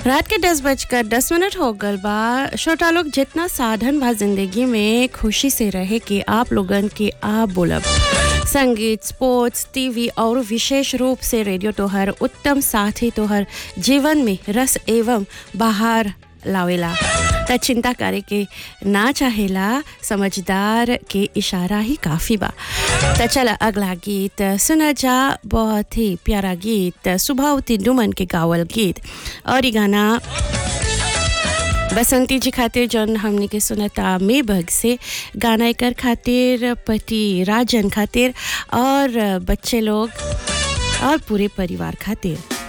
रात के दस बजकर दस मिनट हो गल बा छोटा लोग जितना साधन बा जिंदगी में खुशी से रहे कि आप लोगन के आप बोलब संगीत स्पोर्ट्स टीवी और विशेष रूप से रेडियो तोहर उत्तम साथी तोहर जीवन में रस एवं बाहर लावेला त चिंता करे के ना चाहेला समझदार के इशारा ही काफी बा त चल अगला गीत सुना जा बहुत ही प्यारा गीत सुभावती डुमन के गावल गीत और ये गाना बसंती जी खातिर जौन हमने के सुनता मे भग से गाना एकर खातिर पति राजन खातिर और बच्चे लोग और पूरे परिवार खातिर